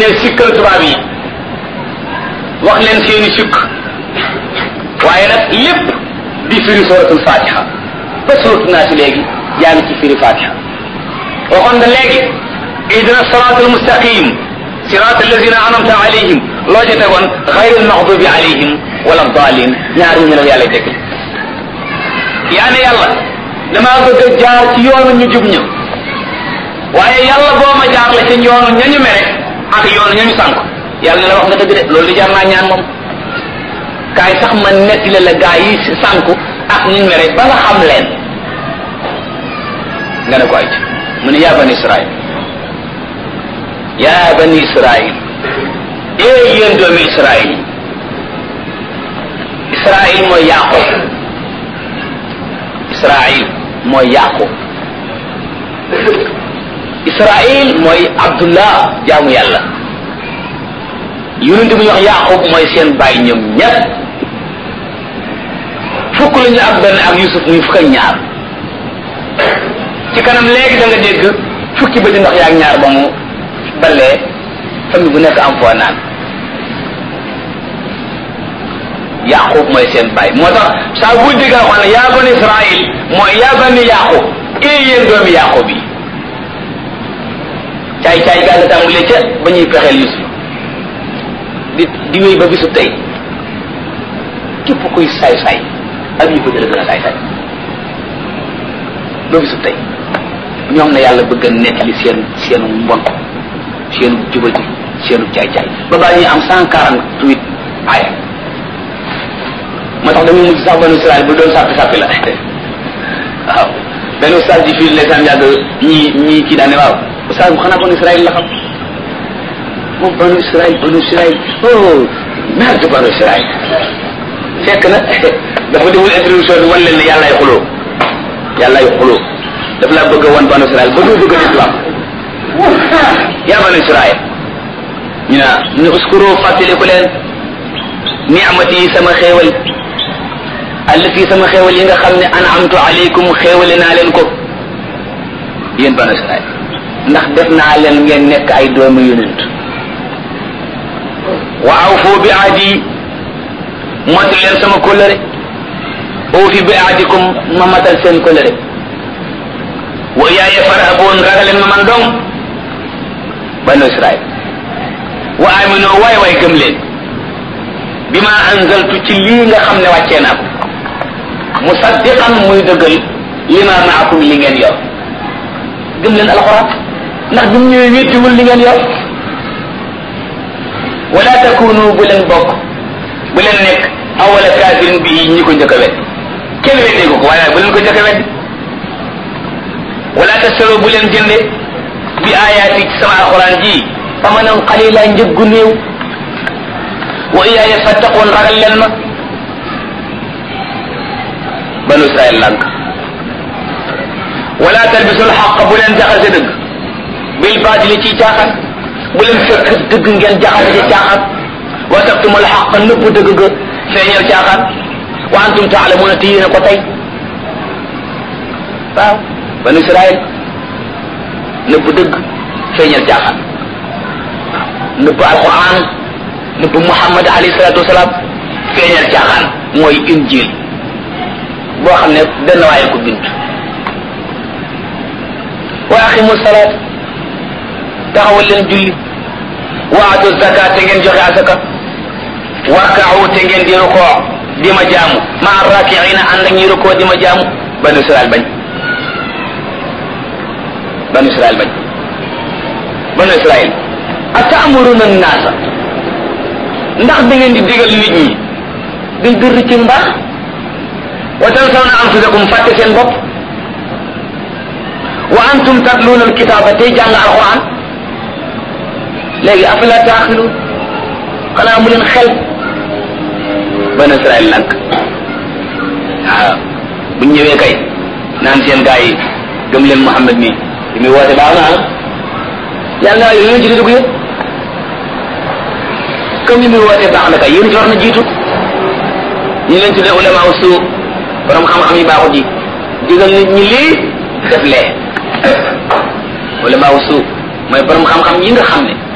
ñëwee sikkal tubaab yi wax leen seeni sikk waaye nag lépp di firi suratul fatiha ba suratu naa si léegi yaa ngi ci firi fatiha waxoon nga léegi ihdina siratal mustaqim sirat allazina anamta alayhim loo ca tegoon xayril maxdubi alayhim wala dalin ñaar ñu la yàlla tegal yaa ne yàlla damaa bëgg a jaar ci yoonu ñu jub ña waaye yàlla boo ma jaar la ci yoonu ñañu mere ak yoonu ñañu sànk yàlla ne la wax nga dëgg de loolu di jaar naa ñaan moom kaay sax ma netti la la gaa yi sànku ak ñu mere ba nga xam leen nga ne ko ay ci mu ne yaa bani israil yaa bani israil ee yéen doomi israil israil mooy yaqub israil mooy yaqub israil mooy abdullah jaamu yàlla yonent bu ñu wax yaqub mooy seen bàyyi ñoom ñépp fukk la ñu ak benn ak yusuf muy fukk ak ñaar ci kanam léegi da nga dégg fukki ba di ndox yaag ñaar ba mu balee famille bu nekk am foo naan yaqub mooy seen bàyyi moo tax saa bu digga xam ne yaa bani israil mooy yaa bani yaqub ee yéen doomi yaqub yi caay caay gaa nga tàmbalee ca ba ñuy pexeel yusuf di di wéy ba bisu tey képp kuy saay saay ak ñu ko jële gën a saay saay ba bisu tey ñoom na yàlla bëgg a nettali seen seenu mbon seenu jubati seenu caay caay ba baa ñuy am cent quarante huit aaya moo tax dañuy mujj sax banu Israël bu doon sàppi sàppi la waaw benn ustaas ji fii ndeysaan yàgg ñii ñii kii daane waaw ustaas bu xanaa banu Israël la xam moom banu Israël banu Israël oh merde banu Israël fekk na dafa deful introduction bi wan leen ne yàllaay xuloo yàllaay xuloo daf laa bëgg a wan banu Israël ba doo bëgg a islam yaa banu Israël ñu ne ñu uskuru fàttaliku leen ni'mati yi sama xéewal allati sama xéewal yi nga xam ne an'amtu alaykum xéewale naa leen ko yéen banu Israël ndax def naa leen ngeen nekk ay doomu yonent wa awfu bi ahdi mot leen sama kóllëre awfi bi ahdikum ma matal seen kóllëre wa yaaya farhaboon ragaleen ma man dong banu Israël wa amino waay waay gëm leen bi ma anzaltu ci lii nga xam ne wàccee naa ko musaddiqan muy dëggal li ma maakum li ngeen yor gëm leen alxuraan ndax bi mu ñëwee wéttiwul li ngeen yor wala takunu bu leen bokk bu leen nekk awala kaafirin bi ñi ko njëkk a wet kenn weddee ko ko waaye bu leen ko njëkk a wet wala tasaro bu leen jënde bi ayaati ci sama alxuraan ji amanan qalila njëggu néew wa iyaaya fattaqoon ragal leen ma banu israel lànk wala talbisul xaq bu leen jaxase dëgg bil baatili ci caaxaan bu leen fekk dëgg ngeen jaxase ci caaxaan wa taktumul xaq nëbb dëgg ga feeñal caaxaan wa antum taalamuuna te yéen a ko tey waaw banu israel nëbb dëgg feeñal caaxaan nëbb alquran nëbb muhammad alayhi salatu wasalaam feeñal caaxaan mooy injil boo xam ne benn waaye ko bind wa aqimu salaat taxawal leen julli wa atu zakat te ngeen joxe asaka warkaawu te ngeen di rukoo di ma jaamu ma rakiina ànd ak ñi rukoo di ma jaamu banu israel bañ banu israel bañ banu israel atamuruna naasa ndax da ngeen di digal nit ñi bil birri ci mbaax wa tansawna anfusakum fàtte seen bopp wa antum tatluuna alkitaaba tey jàng alquran léegi afala taaxiluun xanaa mu leen xel banu israel lank waaw bu ñëwee kay naan seen gaa yi gëm leen Muhammad mi li muy woote baax na ah yàlla naa yéen ci dugg yëpp comme li muy woote baax na kay yéen ci war na jiitu ñu leen tuddee ulama usu borom xam-xam yi baaxut ji digal nit ñi lii def lee ulama usu mooy borom xam-xam yi nga xam ne